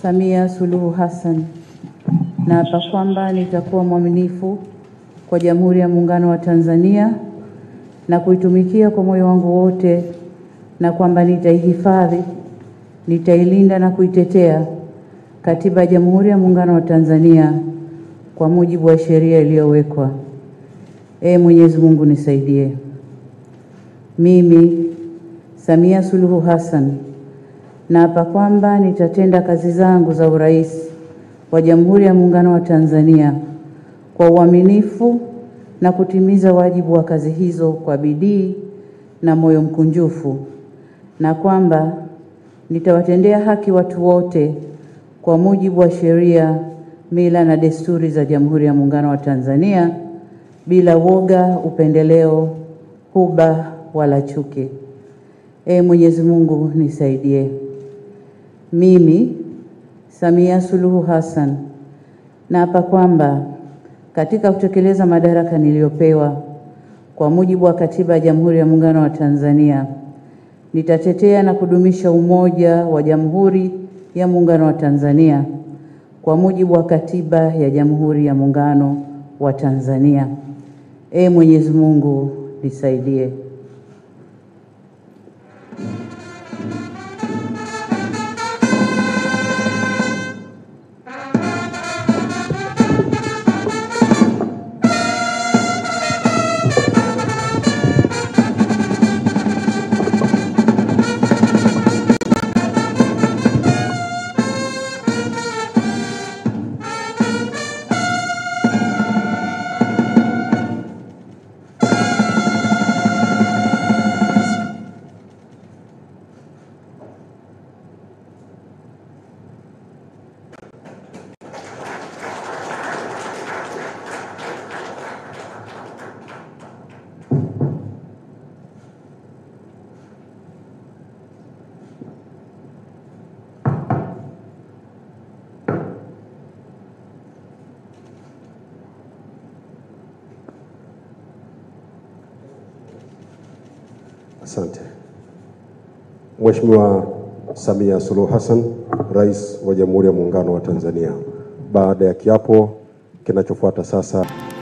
Samia Suluhu Hassan naapa kwamba nitakuwa mwaminifu kwa Jamhuri ya Muungano wa Tanzania na kuitumikia kwa moyo wangu wote, na kwamba nitaihifadhi, nitailinda na kuitetea Katiba ya Jamhuri ya Muungano wa Tanzania kwa mujibu wa sheria iliyowekwa. Ee Mwenyezi Mungu nisaidie. Mimi Samia Suluhu Hassan naapa kwamba nitatenda kazi zangu za urais wa Jamhuri ya Muungano wa Tanzania kwa uaminifu na kutimiza wajibu wa kazi hizo kwa bidii na moyo mkunjufu, na kwamba nitawatendea haki watu wote kwa mujibu wa sheria, mila na desturi za Jamhuri ya Muungano wa Tanzania bila woga, upendeleo, huba wala chuki. Ee Mwenyezi Mungu nisaidie. Mimi Samia Suluhu Hassan naapa kwamba katika kutekeleza madaraka niliyopewa kwa mujibu wa Katiba ya Jamhuri ya Muungano wa Tanzania nitatetea na kudumisha umoja wa Jamhuri ya Muungano wa Tanzania kwa mujibu wa Katiba ya Jamhuri ya Muungano wa Tanzania. Ee Mwenyezi Mungu nisaidie. Asante. Mheshimiwa Samia Suluhu Hassan, Rais wa Jamhuri ya Muungano wa Tanzania. Baada ya kiapo, kinachofuata sasa